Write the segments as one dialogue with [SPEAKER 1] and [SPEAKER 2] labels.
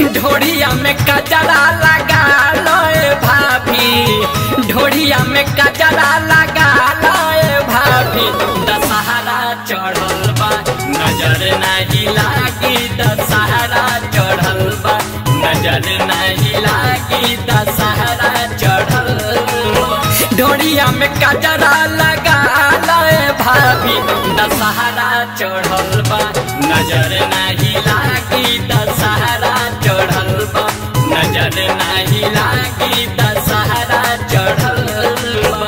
[SPEAKER 1] ढोड़िया में कजरा लगा लोए भाभी ढोड़िया में कजरा लगा लोए भाभी दशहरा चढ़ल बा नजर नहीं लागी दशहरा चढ़ल बा नजर नहीं लागी दशहरा चढ़ल बा ढोड़िया में कजरा लगा लोए भाभी दशहरा चढ़ल बा नजर नहीं लागी दशहरा चढ़ल बा नजर नहीं लागी दशहरा चढ़ल बा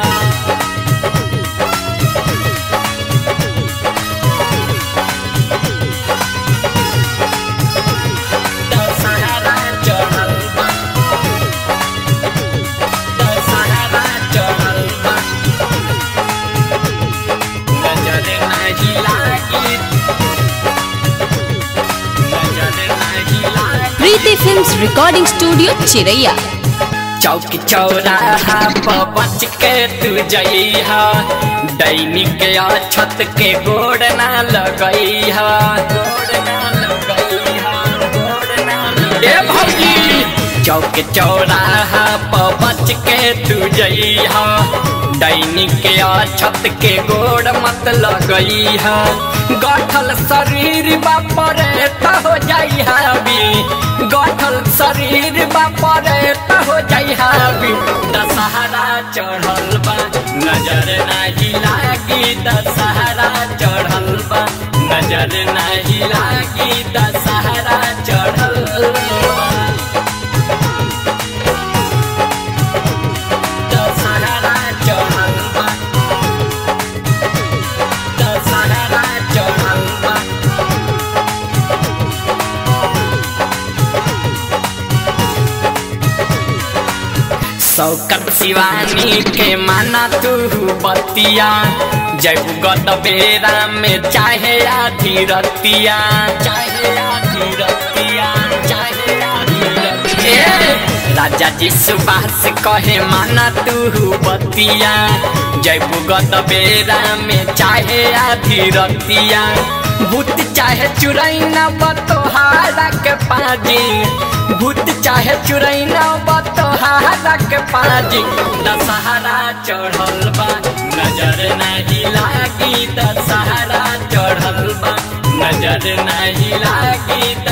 [SPEAKER 1] दशहरा चढ़ल बा दशहरा चढ़ल बा नजर नहीं लागी नजर नहीं लागी
[SPEAKER 2] प्रीति फिल्म्स रिकॉर्डिंग स्टूडियो चिरैया
[SPEAKER 1] चौक चौराहा पर बच के तू जइहा दैनिक या छत के गोड़ ना लगइहा गोड़ ना लगइहा गोड़ ना लगइहा। ए भौजी चौक चौराहा पर बच के तू जइहा दैनिक या छत के गोड़ मत लगइहा गठल शरीर बापरे त हो जाइहा भी गठल शरीर बापरे त हो जाइहा भी दशहरा चढ़ल बा नजर नाही लागी दशहरा चढ़ल बा नजर नाही लागी दशहरा चढ़ल बा दशहरा चढ़ल बा दशहरा चढ़ल बा सौकत शिवानी के माना तू बतिया जब गत बेरा में चाहे आधी रतिया चाहे आधी रतिया चाहे आधी रतिया राजा जी सुभाष कहे माना तू बतिया जब गत बेरा में चाहे आधी रतिया भूत चाहे चुरैना बतोहारा के पाजी भूत चाहे चुरैना बतोहारा के पाजी दशहरा चढ़ल बा नजर नहीं लागी दशहरा चढ़ल बा नजर नहीं लागी